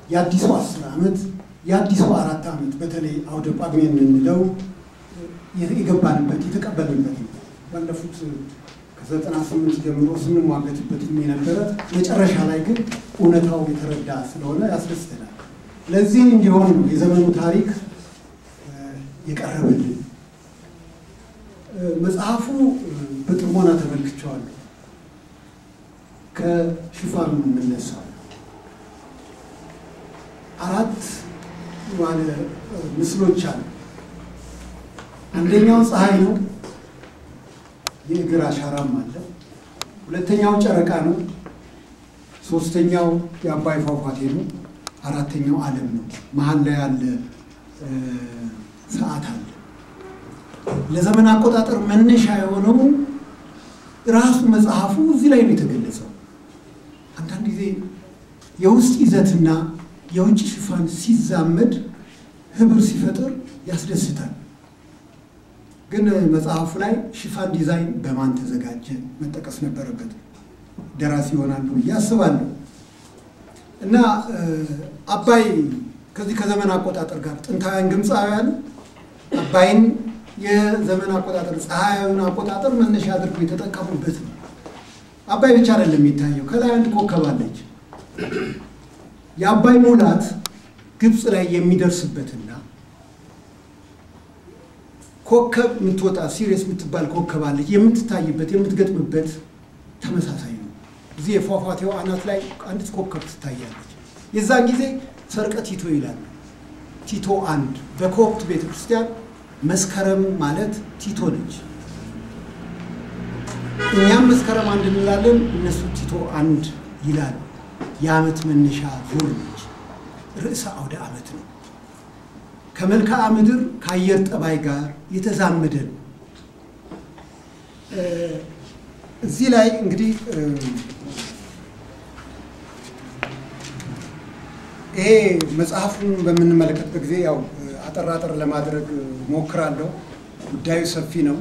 የአዲሱ አስር ዓመት የአዲሱ አራት ዓመት በተለይ አውደ ጳጉሜን የምንለው የገባንበት የተቀበልንበት ነው። ባለፉት ከዘጠና ስምንት ጀምሮ ስንሟገትበት የነበረ መጨረሻ ላይ ግን እውነታው የተረዳ ስለሆነ ያስደስተናል። ለዚህ እንዲሆን ነው የዘመኑ ታሪክ የቀረበልን። መጽሐፉ በጥሞና ተመልክቼዋለሁ። ከሽፋኑ የምነሳው አራት ባለ ምስሎች አሉ። አንደኛው ፀሐይ ነው፣ የእግር አሻራም አለ። ሁለተኛው ጨረቃ ነው። ሶስተኛው የአባይ ፏፏቴ ነው። አራተኛው ዓለም ነው። መሀል ላይ ያለ ሰዓት አለ። ለዘመን አቆጣጠር መነሻ የሆነው ራሱ መጽሐፉ እዚህ ላይ ነው የተገለጸው። አንዳንድ ጊዜ የውስጥ ይዘትና የውጭ ሽፋን ሲዛመድ ህብር ሲፈጥር ያስደስታል። ግን መጽሐፉ ላይ ሽፋን ዲዛይን በማን ተዘጋጀ መጠቀስ ነበረበት። ደራሲ ይሆናሉ ብዬ አስባለሁ። እና አባይ ከዚህ ከዘመን አቆጣጠር ጋር ጥንታውያን ግብፃውያን አባይን የዘመን አቆጣጠር ፀሐያዊን አቆጣጠር መነሻ አድርገው የተጠቀሙበት ነው። አባይ ብቻ አይደለም የሚታየው፣ ከላይ አንድ ኮከብ አለች። የአባይ ሙላት ግብፅ ላይ የሚደርስበትና ኮከብ የምትወጣ ሲሪየስ የምትባል ኮከብ አለች የምትታይበት የምትገጥምበት ተመሳሳይ ነው። እዚህ የፏፏቴው አናት ላይ አንዲት ኮከብ ትታያለች። የዛን ጊዜ ሰርቀ ቲቶ ይላል። ቲቶ አንድ በኮፕት ቤተክርስቲያን መስከረም ማለት ቲቶ ነች። እኛም መስከረም አንድ እንላለን፣ እነሱ ቲቶ አንድ ይላሉ። የዓመት መነሻ ዙር ነች። ርዕሰ አውደ ዓመት ነው። ከመልክዓ ምድር ከአየር ጠባይ ጋር የተዛመደ ነው። እዚህ ላይ እንግዲህ ይሄ መጽሐፉን በምንመለከትበት ጊዜ ያው አጠር አጠር ለማድረግ ሞክራለሁ። ጉዳዩ ሰፊ ነው።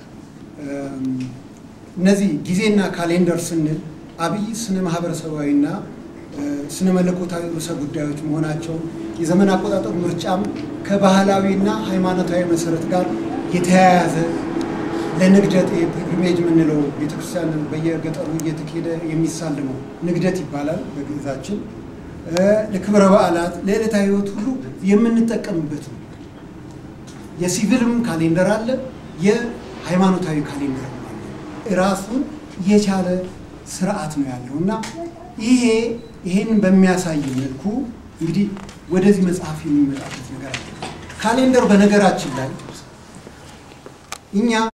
እነዚህ ጊዜና ካሌንደር ስንል አብይ ስነ ማህበረሰባዊና ስነ መለኮታዊ ርዕሰ ጉዳዮች መሆናቸው የዘመን አቆጣጠር ምርጫም ከባህላዊና ሃይማኖታዊ መሰረት ጋር የተያያዘ ለንግደት ፒልግሪሜጅ የምንለው ቤተክርስቲያን በየገጠሩ እየተካሄደ የሚሳልመው ንግደት ይባላል በግዕዛችን። ለክብረ በዓላት ለዕለታዊ ህይወት ሁሉ የምንጠቀምበት ነው። የሲቪልም ካሌንደር አለ፣ የሃይማኖታዊ ካሌንደር አለ። ራሱን የቻለ ስርዓት ነው ያለው እና ይሄ ይሄን በሚያሳይ መልኩ እንግዲህ ወደዚህ መጽሐፍ የሚመጣበት ነገር አለ። ካሌንደር በነገራችን ላይ እኛ